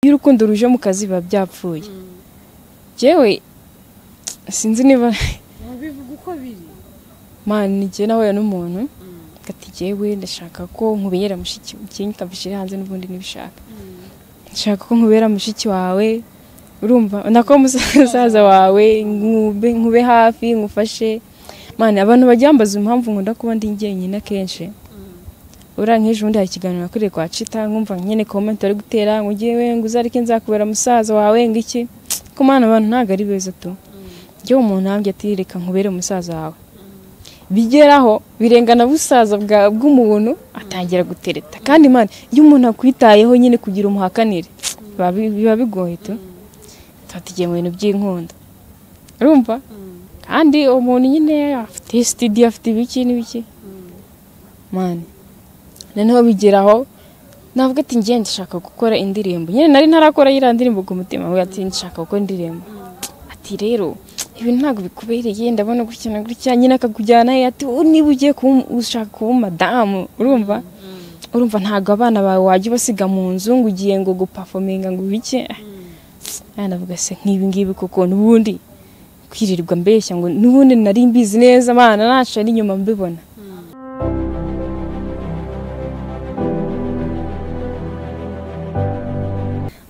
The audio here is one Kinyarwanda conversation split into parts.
iyo urukundo ruje mu kazi biba byapfuye yewe sinzi niba mubivuga uko biri mani njye nahuye n'umuntu ati yewe ndashaka ko nkubera mushiki ikintu utamfashije hanze n'ubundi nibishaka ndashaka ko nkubera mushiki wawe urumva nako musaza wawe nkube nkube hafi nkufashe mani abantu bajya bambaza impamvu nkunda kuba ndi njyenyine akenshi uriya nk'ejo bundi hari ikiganiro nakoreye kwa cita nkumva nyine komenti bari gutera ngo ngewe ngo uzareke nzakubera musaza wawe ngo iki ko mwana abantu ntabwo ari beza tu njyewe umuntu ntambwe ati reka nkubere musaza wawe bigeraho birengana busaza bwa- bw'umuntu atangira gutereta kandi mani iyo umuntu akwitayeho nyine kugira umuhakanire biba bi- biba bigoye tu tuba tugiye mu bintu by'inkunda urumva kandi uwo muntu nyine afite sitidiyo afite ibiki n'ibiki mani noneho bigeraho navuga ati ngiye ndashaka gukora indirimbo nyine nari ntarakora yiriya ndirimbo ku mutima we ati ndashaka gukora indirimbo ati rero ibi ntabwo bikubereye ndabona gutya na gutya nyine akakujyana he ati "Oh, niba ugiye kuba um- ushaka kuba madamu urumva urumva ntabwo abana bawe wajya ubasiga mu nzu ngo ugiye ngo gupafominga ngo bike navuga se nk'ibi ngibi koko n'ubundi kwirirwa mbeshya ngo n'ubundi nari mbizi neza abana naca n'inyuma mbibona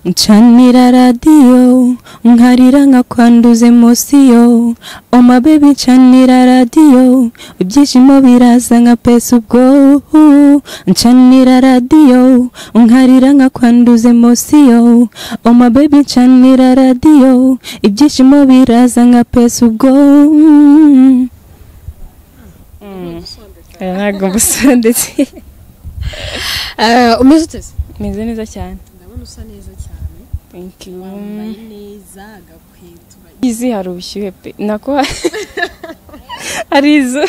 ncanira radiyo nkarira nkakwanduza emosiyo oma bebi ncanira radiyo ibyishimo biraza nka pesa ubwo ncanira radiyo nkarira nkakwanduza emosiyo oma bebi ncanira radiyo ibyishimo biraza nka pesa ubwo Eh, ntabwo mbusana ndetse umeze uteze meze neza cyane ndabona usa neza cyane thank you wambaye neza agakweto izi hari ubushyuhe pe nako hari izu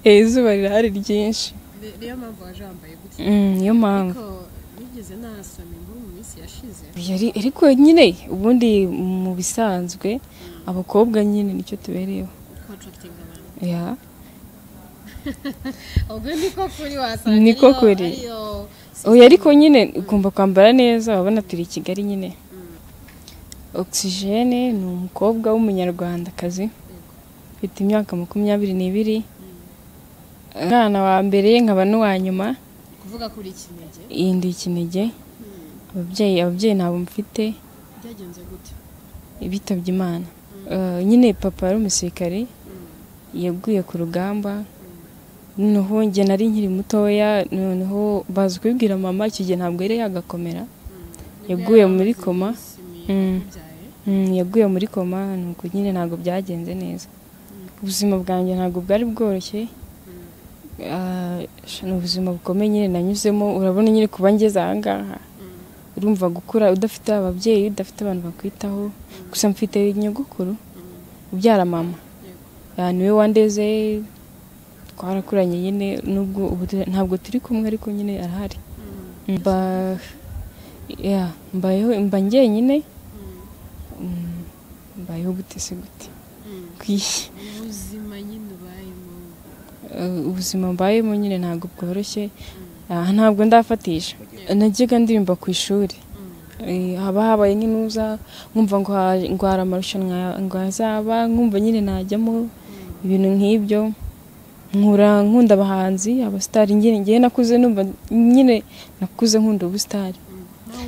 Eh, izuba rirahari ryinshi niyo mpamvu waje wambaye gutya Mm, niyo mpamvu ariko nigeze nahasoma inkuru mu minsi yashize Yari- ariko nyine ubundi mu bisanzwe abakobwa nyine nicyo tubereyeho contracting abantu ya ubwo niko kuri wasanga Niko ariyo- kuri. ariyo oya ariko nyine ugomba kwambara neza urabona turi i kigali nyine ogisijene ni umukobwa w'umunyarwandakazi ufite imyaka makumyabiri n'ibiri umwana wa mbere nkaba n'uwa nyuma kuvuga kuri ikinege iyi ndi ikinege ababyeyi ababyeyi ntabwo mfite byagenze gute bitabye imana Eh, nyine papa yari umusirikari yaguye ku rugamba noneho njye nari nkiri mutoya noneho baza kubibwira mama icyo gihe ntabwo yari yagakomera yaguye muri koma Mm. byaye Mm, yaguye muri koma nuko nyine ntabwo byagenze neza ubuzima bwanjye ntabwo bwari bworoshye Ah, sha, ni ubuzima bukomeye nyine nanyuzemo urabona nyine kuba ngeze ahangaha urumva gukura udafite ababyeyi udafite abantu bakwitaho gusa mfite nyogokuru ubyara mama Ah, niwe wandeze twarakuranye nyine nubwo ubu tu- ntabwo turi kumwe ariko nyine arahari mba yeah, mbayeho mba njyenyine Mm, mbayeho gute se gute Kwi- ubuzima nyine ubayemo eh, ubuzima mbayemo nyine ntabwo bworoshye Ah, ntabwo ndafatisha najyaga ndirimba ku ishuri Eh, haba habaye nk'inuza nkumva ngo ha- ngo hari amarushanwa ya- ngo azaba nkumva nyine najyamo ibintu nk'ibyo nkura nkunda abahanzi abasitari njye njyewe nakuze numva nyine nakuze nkunda ubusitari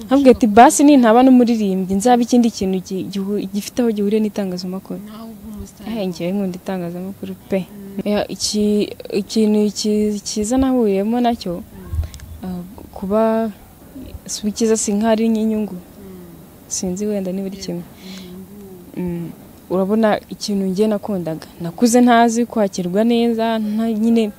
ntabwo ati basi nintaba n'umuririmbyi nzaba ikindi kintu gi- gihu- gifite aho gihuriye n'itangazamakuru nawe ubw'umusitari Eh, ngewe nkunda itangazamakuru pe Eh, iki- ikintu ki- cyiza nahuriyemo nacyo ah, kuba si icyiza si nk'aho ari nk'inyungu sinzi wenda niba ari kimwe Mm, urabona ikintu njye nakundaga nakuze ntazi kwakirwa neza nta- nyine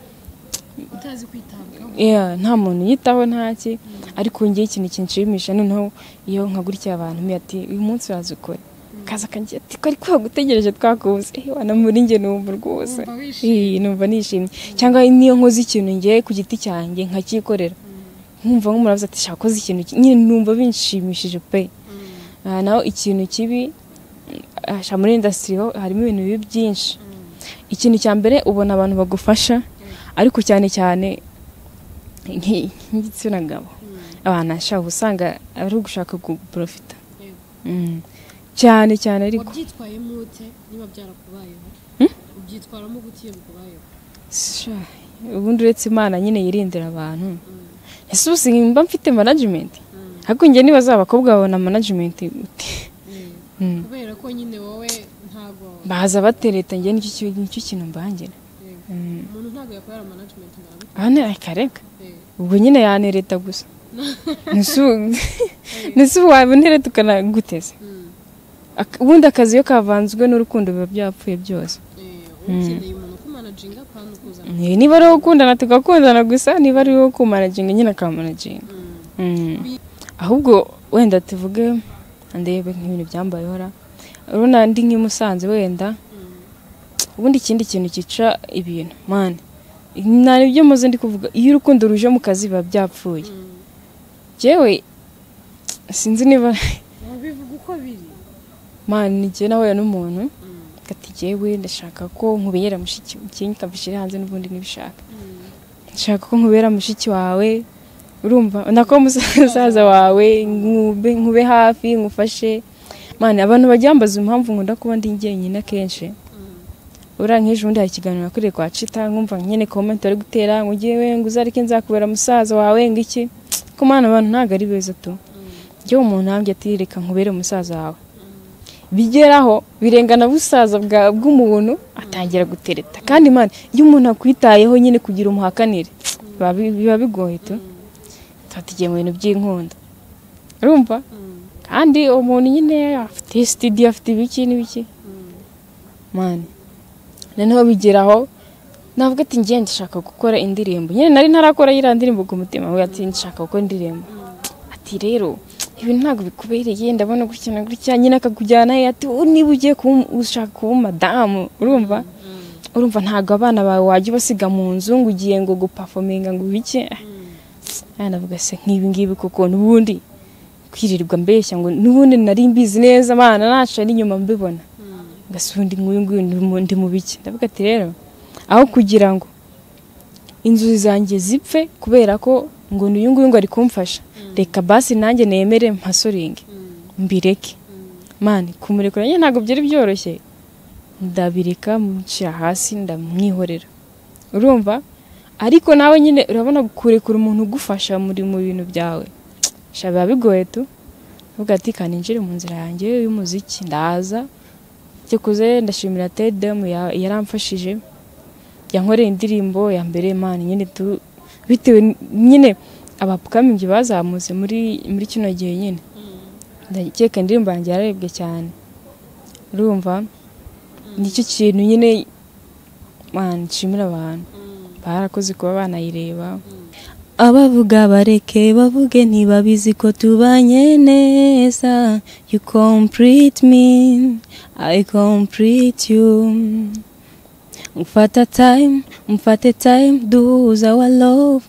utazi kwitabwaho yeah, nta muntu uyitaho ntaki ariko ngewe ikintu kinshimisha noneho iyo nka gutya abantu mbi ati uyu munsi uraza ukore kaza kanjye ati ko ariko wagutegereje twakubuze eh wana muri njye numva rwose Wumva wishimye. eh numva nishimye cyangwa niyo nkoze ikintu ngewe ku giti cyanjye nkakikorera nkumva nk'umurabuze ati shaka koze ikintu ki-" nyine numva binshimishije pe Ah, naho ikintu kibi ah, sha muri indasitiri ho harimo ibintu bibi byinshi ikintu cya mbere ubona abantu bagufasha ariko cyane cyane nk'i- nk'igitsina gabo abantu ashaka usanga ari ugushaka guporofita Yego. Mm. cyane cyane ariko wabyitwayemo ute niba byarakubayeho ubyitwaramo gute iyo bikubayeho Sha, ubundi uretse imana nyine yirindira abantu ese ubu singa mba mfite management ahubwo njye niba zaba abakobwa babona management ute Mm. kubera ko nyine wowe ntago baza batereta njye nicyo ki- nicyo kintu mbangira Yego. Mm. umuntu ntago yakorera management nawe aha ni akareka ubwo nyine yanereta gusa Nese ubu- nese ubu wabonereta ukanaguteze Ak- ubundi akazi iyo kavanzwe n'urukundo biba byapfuye byose ukeneye umuntu kumanajinga kandi ukuzana Eh, niba ari uwo gukundana tugakundana gusa niba ari uwo kumanaginga nyine akamanaginga Mm. Mm. ahubwo wenda tuvuge ndebe nk'ibintu byambayeho ra urabona ndi nk'i Musanze wenda Mm. ubundi ikindi kintu cyica ibintu mani nta ibyo muze ndi kuvuga iyo urukundo ruje mu kazi biba byapfuye Mm. yewe sinzi niba wabivuga uko biri mani nijye nahuye n'umuntu Mm. ati yewe ndashaka ko nkubera mushiki ikindi kabishyira hanze n'ubundi nibishaka Mm. nshaka ko nkubera mushiki wawe urumva nako musaza wawe nkube nkube hafi nkufashe mani abantu bajya bambaza impamvu nkunda kuba ndi njyenyine akenshi Mm. uriya nk'ejo bundi hari ikiganiro nakuriye kwa cita nkumva nyine komenti bari gutera ngo ugiye we ngo uzareke nzakubera musaza wawe ngo iki ko mwana abantu ntabwo ari beza tu njyewe umuntu ahambye ati reka nkubere musaza wawe bigeraho birengana busaza bwa- bw'umuntu atangira gutereta kandi man iyo umuntu akwitayeho nyine kugira umuhakanire biba bi- biba bigoye tu tuba mu bintu by'inkunda urumva Mm. kandi umuntu nyine afite studio afite ibiki n'ibiki Mm. mani noneho bigeraho navuga ati ngiye ndashaka gukora indirimbo nyine nari ntarakora yiriya ndirimbo ku mutima we ati ndashaka gukora indirimbo ati rero ibi ntabwo bikubereye ndabona gutya na gutya nyine akakujyana he ati "Oh, niba ugiye kuba- ushaka kuba madamu urumva urumva ntabwo abana bawe wajya ubasiga mu nzu ngo ugiye ngo gupafominga ngo ubike aya navuga se nk'ibi ngibi koko n'ubundi kwirirwa mbeshya ngo n'ubundi nari mbizi neza abana nacara inyuma mbibona Mm. ngasundi nk'uyu nguyu ndi mu- ndi mu biki ndavuga ati rero aho kugira ngo inzozi zanjye zipfe kubera ko ngo n'uyu nguyu ngo ari kumfasha reka basi nanjye nemere mpasoringe Mm. mbireke Mm. mani kumurekura nyine ntabwo byari byoroshye ndabireka mushyira hasi ndamwihorera urumva ariko nawe nyine urabona kurekura umuntu ugufasha muri mu bintu byawe sha biba bigoye tu uvuga ati kandi njire mu nzira yanjye y'umuziki ndaza cyakoze ndashimira tedemu yaramfashije yankoreye indirimbo ya mbere mani nyine tu bitewe n- nyine abapfukamingi bazamutse muri muri kino gihe nyine ndakeka indirimbo yanjye yararebwe cyane urumva nicyo kintu nyine man nshimira abantu barakoze kuba banayireba abavuga bareke bavuge ntibabizi ko tubanye neza you complete me i complete you mfata time mfate time duhuza our love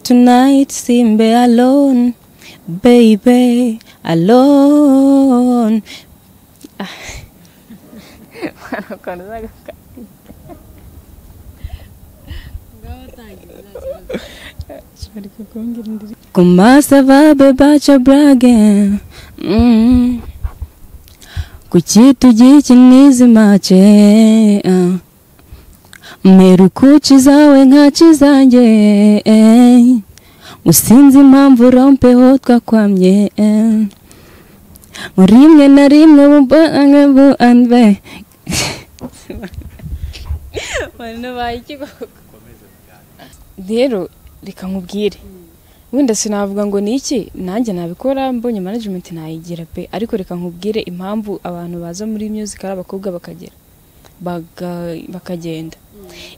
tonight simbe alone baby alone ngaho tangira nta kibazo Comment ça va, bébé, tu blagues? Mm. Kuki tugikinizima che ah. Meru kuki zawe nkaci zanjye eh. Usinzi impamvu urompeho twakwamye eh. Ngo rimwe na rimwe bubange buanbe rero reka nkubwire wenda sinavuga ngo ni iki nanjye nabikora mbonye management nayigira pe ariko reka nkubwire impamvu abantu baza muri music ari abakobwa bakagera baga- bakagenda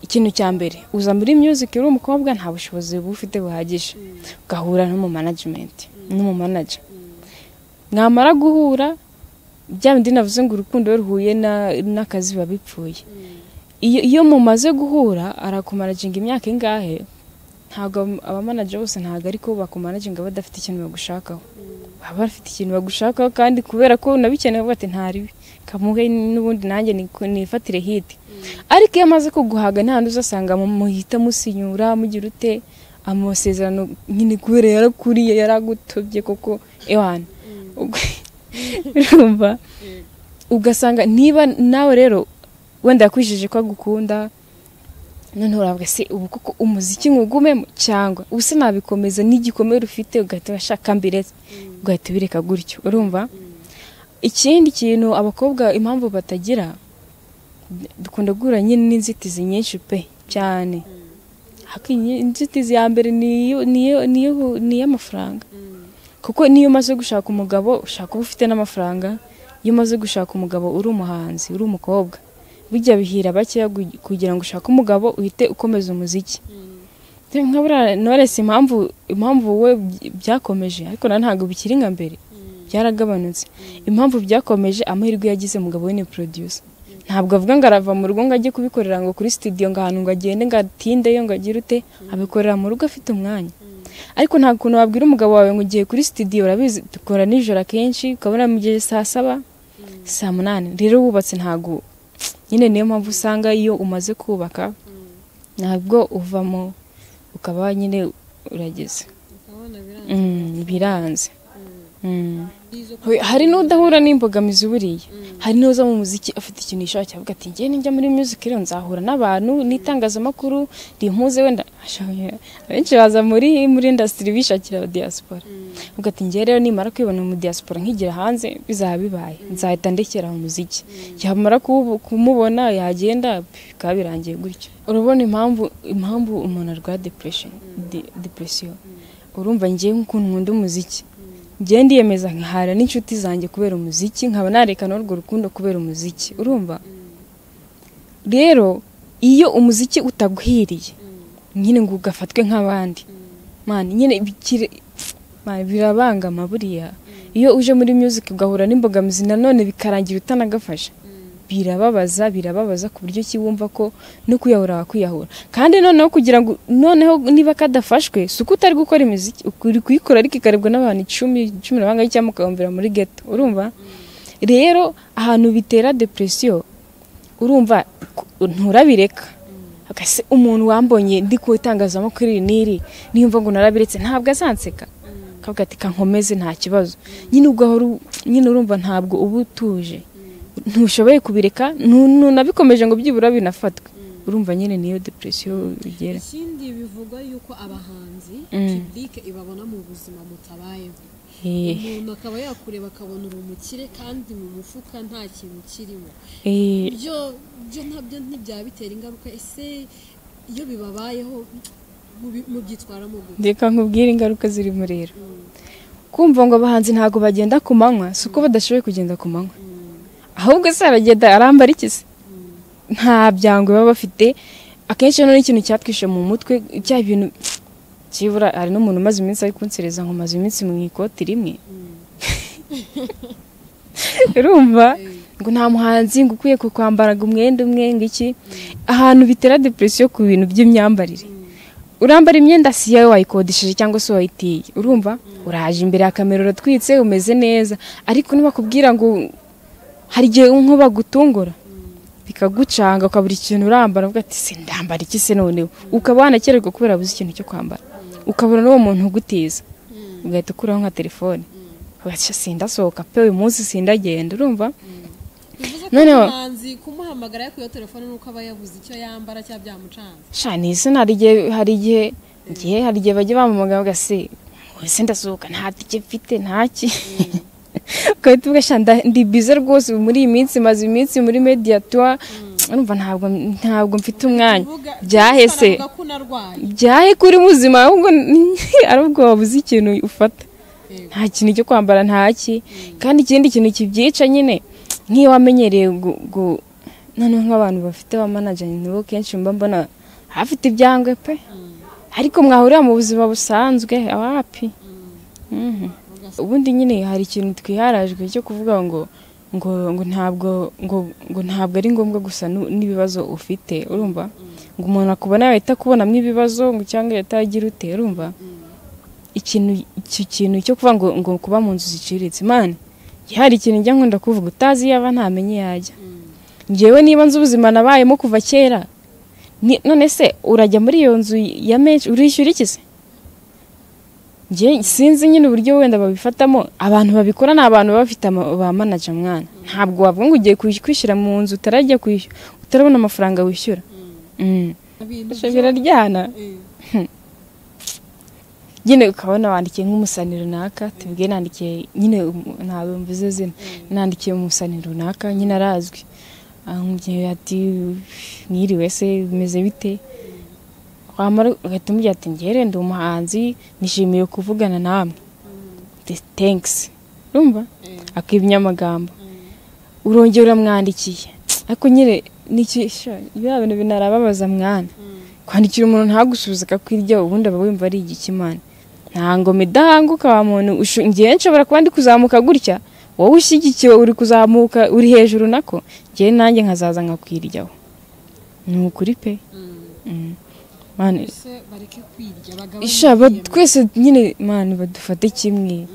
ikintu cya mbere uza muri music uri umukobwa nta bushobozi buba ufite buhagije ugahura n'umu management n'umu manager mwamara guhura bya bindi navuze ngo urukundo iyo ruhuye na- n'akazi biba bipfuye iyo, iyo mumaze guhura arakumanaginga imyaka ingahe ntabwo ab- abamanager bose ntabwo ariko bakumanaginga badafite ikintu bagushakaho baba bafite ikintu bagushakaho kandi kubera ko unabikeneye bati ntaribi kamuhe n'ubundi nanjye niku- nifatire hiti ariko iyo amaze kuguhaga nta undi uzasanga mu- muhita musinyura mugira ute amasezerano nyine kubera yarakuriye yaragutobye koko ewana urumva ugasanga niba nawe rero wenda yakwishyuje ko agukunda none urabwa se ubu koko umuziki nkugumemo cyangwa ubu se nabikomeza n'igikomere ufite ugahita washaka mbiretse ugahita ubireka gutyo urumva ikindi kintu abakobwa impamvu batagira dukunda guhura nyine n'inzitizi nyinshi pe cyane Haki- inzitizi ya mbere niyo- niyo- niyo- ni iy'amafaranga kuko niyo umaze gushaka umugabo ushaka uba ufite n'amafaranga iyo umaze gushaka umugabo uri umuhanzi uri umukobwa bijya bihira bakeya gu- kugira ngo ushake umugabo uhite ukomeza umuziki nka buriya knowless impamvu impamvu wowe by- byakomeje ariko na ntabwo bikiri nka mbere byaragabanutse impamvu byakomeje amahirwe yagize umugabo we ni producer ntabwo avuga ngo arava mu rugo ngo ajye kubikorera ngo kuri studio ngo ahantu ngo agende ngo atindeyo ngo agire ute abikorera mu rugo afite umwanya ariko nta kuntu wabwira umugabo wawe ngo ugiye kuri studio urabizi dukora nijoro akenshi ukabona mu gihe saa saba saa munani rero wubatse ntabwo nyine niyo mpamvu usanga iyo umaze kubaka ntabwo uvamo ukaba nyine urageze ukabona birangiye Mm, biranze Mm. Bizo ko- Hoya, hari n'udahura n'imbogamizi buriya Mm. hari n'uza mu muziki afite ikintu yishakira avuga ati njye nijya muri music rero nzahura n'abantu n'itangazamakuru rimpuze wenda Ashobora- abenshi baza muri muri industry bishakira diaspora Mm. avuga ati njye rero nimara kwibona mu diaspora nkigira hanze bizaba bibaye nzahita ndekera mu muziki yamara kubu- kumubona yagenda bikaba birangiye gutyo urabona impamvu impamvu umuntu arwara depression de- depression urumva njyewe nk'ukuntu nkunda umuziki njyewe ndiyemeza nkahara n'inshuti zanjye kubera umuziki nkaba narekana urwo rukundo kubera umuziki urumva rero iyo umuziki utaguhiriye nyine ngo ugafatwe nk'abandi mani nyine bikire- mani, birabangama buriya iyo uje muri music ugahura n'imbogamizi nanone bikarangira utanagafasha birababaza birababaza ku buryo ki wumva ko no kuyahura wakwiyahura kandi noneho kugira ngo noneho niba kadafashwe si uko utari gukora imiziki uri kuyikora ariko ikarebwa n'abantu icumi cumi na bangahe cyangwa ukahumvira muri geto urumva rero ahantu bitera depresiyo urumva ku- nturabireka Agase umuntu wambonye ndi ku itangazamakuru iri n'iri niyumva ngo narabiretse ntabwo azanseka akavuga ati kankomeze nta kibazo nyine ugahora u- nyine urumva ntabwo uba utuje ntushoboye kubireka nu- nunabikomeje ngo byibura binafatwe urumva nyine niyo depresiyo bigera ikindi bivugwa yuko abahanzi Mm. publike ibabona mu buzima mutabayeho Eh, umuntu akaba yakureba akabona uri umukire kandi mu mufuka nta kintu kirimo eh, byo byo nabyo ntibyabitera ingaruka ese iyo bibabayeho mubi- mubyitwaramo gute reka nkubwire ingaruka zirimo rero kumva ngo abahanzi ntabwo bagenda ku manywa si uko badashoboye kugenda ku manywa ahubwo se aragenda arambara iki se nta byango baba bafite akenshi rero n'ikintu cyatwishe mu mutwe bya bintu kibura hari n'umuntu umaze iminsi ari kunsereza ngo maze iminsi mu ikoti rimwe urumva ngo nta muhanzi ngo ukwiye kukwambaraga umwenda umwe ngo iki ahantu bitera depresiyo ku bintu by'imyambarire urambara imyenda si iyawe wayikodesheje cyangwa se wayitiye urumva uraje imbere ya kamera uratwitse umeze neza ariko ntibakubwira ngo hari igihe nko bagutungura bikagucanga ukabura ikintu urambara uvuga ati se ndambara iki se noneho ukaba wanakererwa kubera buze ikintu cyo kwambara ukabura n'uwo muntu ugutiza ugahita ukuraho nka telefone ugaca sindasohoka pe uyu munsi sindagenda urumva bivuze ko Noneho- umuhanzi kumuhamagara yo ku iyo telefone nuko aba yabuze icyo yambara cyangwa byamucanze shani se hari igihe hari igihe igihe hari igihe bajya bamamaga bagase wese ndasohoka nta tike mfite ntaki ugahita uvuga "Sha, nda- ndi bize rwose ubu muri iyi minsi maze iminsi muri mediatoire urumva ntabwo ntabwo mfite umwanya Uvuga- byahese Baravuga ko unarwaye byahe kuri muzima ahubwo ari ubwo wabuze ikintu ufata Yego. nta kintu cyo kwambara ntaki kandi ikindi kintu kibyica nyine nk'iyo wamenyereye gu- gu- noneho nk'abantu bafite abamanajeri nibo kenshi mba mbona hafite ibyangwe pe ariko mwahurira mu buzima busanzwe awapi Mhm. Ugasa- ubundi nyine hari ikintu twiharajwe cyo kuvuga ngo ngo ngo ntabwo ngo ngo ntabwo ari ngombwa gusa nu- n'ibibazo ufite urumva ngo umuntu akubona yahita akubonamo ibibazo ngo cyangwa yahita agira ute urumva ikintu icyo kintu cyo kuvuga ngo ngo kuba mu nzu ziciriritse mani hari ikintu njya nkunda kuvuga utazi iyo aba ntamenye iyo ajya ngewe niba nzi ubuzima nabayemo kuva kera ni- none se urajya muri iyo nzu ya menshi urishyura iki se njye sinzi nyine uburyo wenda babifatamo abantu babikora ni abantu baba bafite ama- ba manaja mwana ntabwo wavuga ngo ugiye kwish- kwishyira mu nzu utarajya kwishyura utarabona amafaranga wishyura Mm. ibintu Ibyo biraryana Eh, nyine ukabona wandikiye nk'umusani runaka tubwiye nandikiye nyine umu- ntabwo mvuze zina nandikiye umusani runaka nyine arazwi amubwira ati mwiriwe se bimeze bite wamara ugahita umubwira ati ngere ndi umuhanzi nishimiye kuvugana namwe tenkisi urumva eh, akibya amagambo eh. urongera uramwandikiye ariko nyine ni iki- sho, biriya bintu binarababaza mwana Mm. kwandikira umuntu ntagusubize akakwirya ubundi aba wumva ari igikimana nta ngoma idahanguka wa muntu ushu- njyewe nshobora kuba ndi kuzamuka gutya wowe ushyigikiwe uri kuzamuka uri hejuru nako njyewe nanjye nkazaza nkakwiryaho ni ukuri pe Mm. Mm. Mani, Ese bareke kwirya bagabanye isha ba- ibihembo. twese nyine mani badufate kimwe Mm.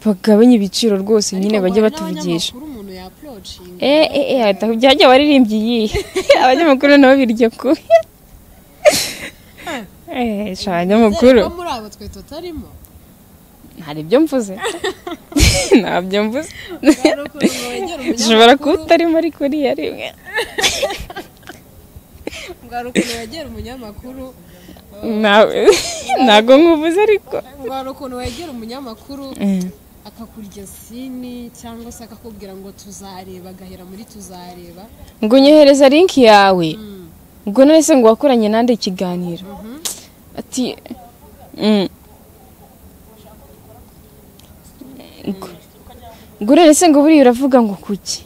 bagabanye ibiciro rwose nyine Ariko bajye guhana batuvugisha n'abanyamakuru umuntu yapproachinga, Eh, eh, eh, hata byajya waririmbye iyihe abanyamakuru nabo birya ku Eh, sha abanyamakuru ko muri abo twe tutarimo hari ibyo mvuze ntabyo mvuze Hari ukuntu wegera ushobora kuba umunyamakuru- utarimo ariko uriya rimwe ngo hari ukuntu wegera umunyamakuru Nta- ntabwo nkuvuze ariko ngo hari ukuntu wegera umunyamakuru Eh, akakurya sini cyangwa se akakubwira ngo tuzareba agahera muri tuzareba ngo nyohereza linki yawe Mm, ngo none se ngo wakoranye nande ikiganiro mhm. ati mm. ngo ngo none se ngo buriya uravuga ngo kuki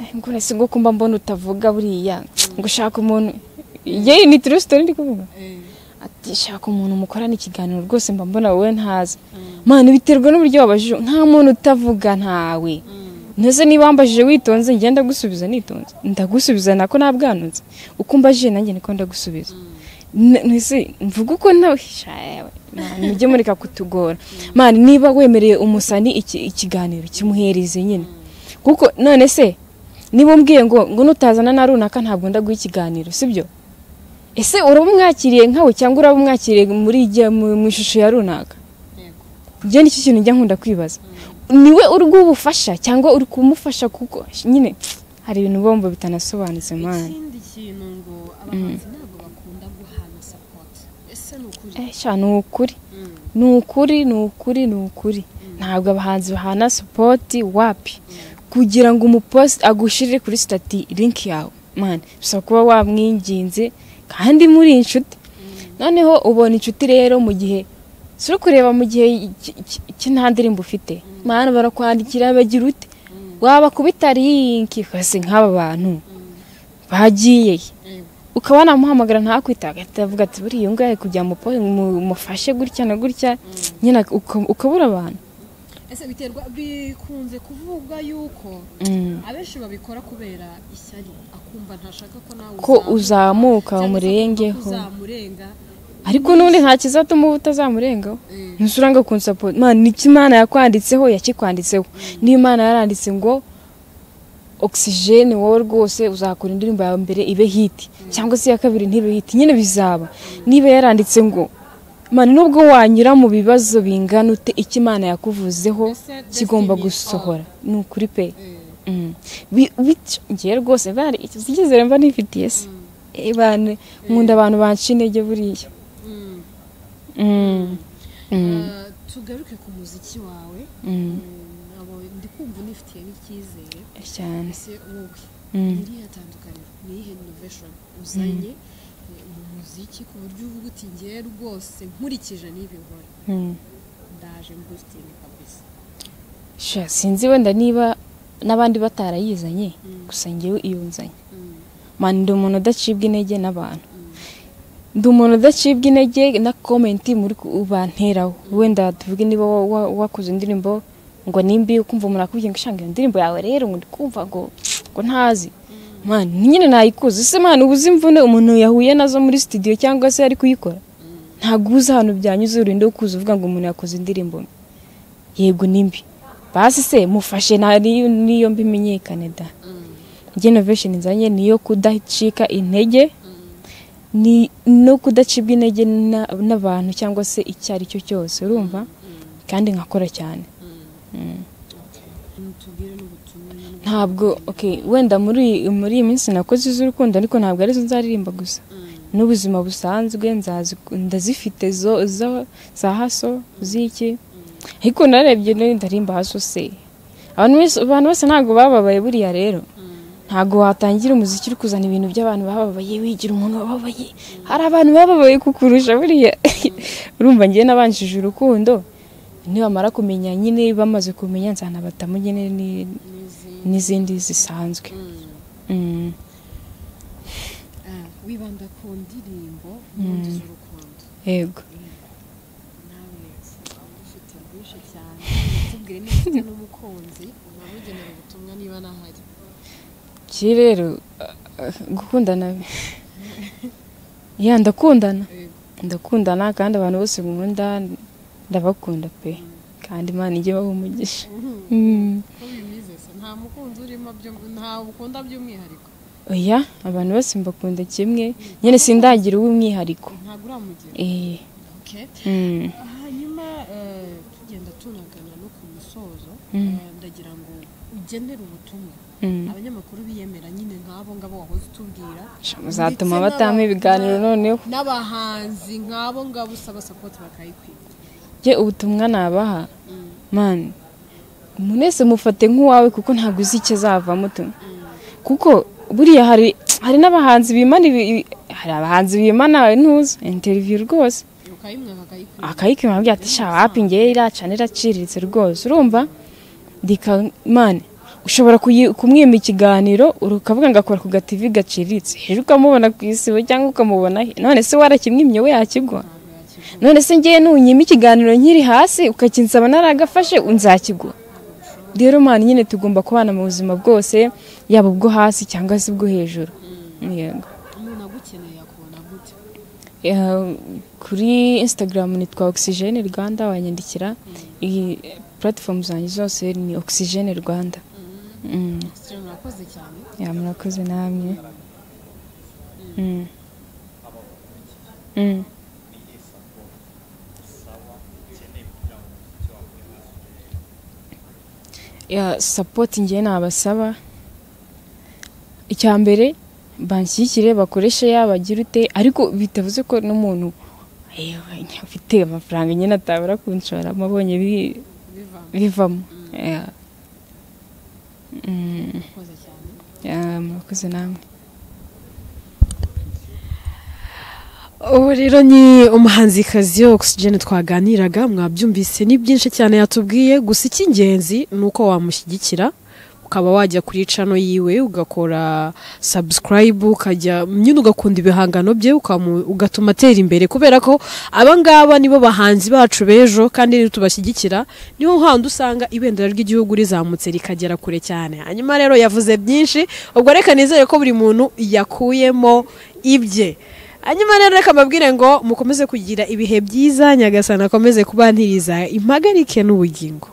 Eh, ngo none se ngo kumba mbona utavuga buriya ngo ushaka umuntu yewe ni true story ndi kuvuga eh, ati shaka umuntu mukorana ikiganiro rwose mba mbona wowe ntazi mana biterwa n'uburyo wabajije nta muntu utavuga ntawe mm, ntese niba wambajije witonze ngenda ndagusubiza nitonze ndagusubiza nako nabwanutse uko umbajije nanjye niko ndagusubiza N- ntese mvuga uko nawe shawe Mana, mujye mureka kutugora mana niba wemereye umusani iki- ikiganiro kimuhereze nyine kuko none se niba umbwiye ngo ngo nutazana na runaka ntabwo ndaguha ikiganiro sibyo ese uraba umwakiriye nkawe cyangwa uraba umwakiriye muri ijya- mu mu ishusho ya runaka yego. njye nicyo kintu njya nkunda kwibaza niwe uri bwubufasha cyangwa uri kumufasha kuko nyine hari ibintu bombo bitanasobanutse mwana ikindi kintu ngo abahanzi ntabwo bakunda guhana support ese ni ukuri Eh, sha ni ukuri Mm, ni ukuri ni ukuri ni ukuri ntabwo abahanzi bahana supoti wapi kugira ngo umuposite agushyirire kuri sitati linki yawe mwana bisaba kuba wamwinginze kandi muri inshuti noneho ubona inshuti rero mu gihe si uri kureba mu gihe iki- iki- iki nta ndirimbo ufite mwana barakwandikira bagira ute waba kubita linki ukase nk'aba bantu bagiye he? yego. ukaba wanamuhamagara ntakwita agahita avuga ati buriya uyu nguyu ari kujya mu po- mu- mufashe gutya na gutya nyine uka- ukabura abantu ese biterwa bikunze kuvugwa yuko abenshi babikora kubera ishyari akumva ntashaka ko nawe ko uzamuka cyangwa se umurengeho akumva ko uzamurenga ariko n'ubundi nta kizatuma uba utazamurengaho Eh, ntusuranga kunsupport man niki imana yakwanditseho yakikwanditseho niyo imana yaranditse ngo oxygene wowe rwose uzakora indirimbo yawe mbere ibe hiti cyangwa se iya kabiri ntibe hiti nyine bizaba niba yaranditse ngo man nubwo wanyura mu bibazo bingana ute icyo imana yakuvuzeho Ese kigomba destiny is gusohora ni ukuri pe eh. Mm. Bi- bityo ngewe rwose bari ikizere mba nifitiye se Eh, bane, nkunda abantu banca intege buriya Mm. Mm. Mm. Uh, tugaruke ku muziki wawe Mm. Mm, abo ndi kumva unifitiye n'icyizere cyane ese wowe Mm. iriya tandukaniro ni iyihe innovation uzanye eh, mu muziki ku buryo uvuga uti ngewe rwose nkurikije n'ibi nkora Mm. ndaje mbusitini kabisa Sha, sinzi wenda niba n'abandi batarayizanye Mm. gusa ngewe iyo nzanye Mm, mani ndi umuntu udacibwa intege n'abantu mm, ndi umuntu udacibwa intege na komenti muri ku- banteraho wenda tuvuge niba wa- wa- wakoze indirimbo ngo nimbi ukumva umuntu akubwiye ngo shanga iyo ndirimbo yawe rero ngo ndikumva ngo ngo ntazi mani nyine nayikuze ese mani ubuze imvune umuntu yahuye nazo muri studio cyangwa se ari kuyikora mm, ntabwo uzi ahantu byanyuze urinde kuza uvuga ngo umuntu yakoze indirimbo mbi. yego ni mbi basi se mufashe na- niyo niyo mbi imenyekane da mm, njye innovation nzanye niyo kudacika intege mm, ni no kudacibwa intege na- n'abantu cyangwa se icyo ari cyo cyose urumva kandi nkakora cyane tubwire n'ubutumwa nyine. ntabwo okay wenda muri muri iyi minsi nakoze iz'urukundo ariko ntabwo arizo nzaririmba gusa n'ubuzima busanzwe nzazi ndazifite zo zo za haso z'iki ariko narebye nayo ndarimba haso se abantu bose abantu bose ntabwo bababaye buriya rero ntabwo watangira umuziki uri kuzana ibintu by'abantu bababaye wigira umuntu wababaye hari abantu bababaye kukurusha buriya urumva ngewe nabanjije urukundo nibamara kumenya nyine bamaze kumenya nzanabatamu nyine ni- n'izindi N'izindi. zisanzwe Mm. Mm. Ah, wibanda ku ndirimbo n'ubundi z'urukundo yego nawe waba ufite byinshi cyane tubwire niba ufite n'umukunzi unamugenera ubutumwa niba nahari ki rero ah, ah, gukundana ya ndakundana Yego. ndakundana kandi abantu bose nkunda ndabakunda pe kandi imana ijye ibaha umugisha Mm. ko bimeze se nta mukunzi urimo by'um- nta ukunda by'umwihariko oya abantu bose mbakunda kimwe nyine sindagira uw'umwihariko ntabwo uramugira Eh, Okay. mm. hanyuma eh, tugenda tunagana no ku musozo eh, ndagira ngo ugenere ubutumwa Mm. abanyamakuru biyemera nyine nk'abo ngabo wahoze utubwira Sha, muzatuma Ndetse batama n'aba- ibiganiro noneho n'abahanzi nk'abo ngabo usaba sapoti bakayikwira ye ubutumwa nabaha mani umuntu wese mufate nk'uwawe kuko ntabwo uzi icyo azavamo tu kuko buriya hari hari n'abahanzi bimana ibi- ibi- hari abahanzi bimana ntuzi interiviyu rwose ukayimwa bakayikwira akayikima ababwira ati sha wapi ngewe iracana iraciriritse rwose urumva reka mani ushobora kuyi- kumwima ikiganiro ukavuga ngo akora ku gativi gaciriritse hejuru ukamubona ku isibo cyangwa ukamubona he none se warakimwimye we yakigwa ntabwo yakigura none se ngewe nunyima ikiganiro nkiri hasi ukakinsaba naragafashe nzakigwa rero mani nyine tugomba kubana mu buzima bwose yaba ubwo hasi cyangwa se ubwo hejuru Yego. umuntu agukeneye yakubona gute Eh, kuri instagram nitwa oxygen rwanda wanyandikira iyi platform zanjye zose ni oxygen rwanda Mm. sitire murakoze cyane Ya, murakoze namwe Mm. Mm. ya sapoti ngewe nabasaba icya mbere banshyigikire bakoreshe yabagira ute ariko bitavuze ko n'umuntu "Ewe, ufite amafaranga nyine atabura kunshoramo abonye bi- bivamo bivamo Ya. Mm. murakoze cyane Ya, murakoze namwe ubu rero ni umuhanzikazi oxygen twaganiraga mwabyumvise ni byinshi cyane yatubwiye gusa icy'ingenzi ni uko wamushyigikira ukaba wajya kuri cano yiwe ugakora sabusikarayibu ukajya nyine ugakunda ibihangano bye ukamu- ugatuma atera imbere kubera ko aba ngaba nibo bahanzi bacu b'ejo kandi niyo tubashyigikira niho handi usanga ibendera ry'igihugu rizamutse rikagera kure cyane hanyuma rero yavuze byinshi ubwo reka nizere ko buri muntu yakuyemo ibye hanyuma rero reka mbabwire ngo mukomeze kugira ibihe byiza nyagasana akomeze kubantiriza impagarike n'ubugingo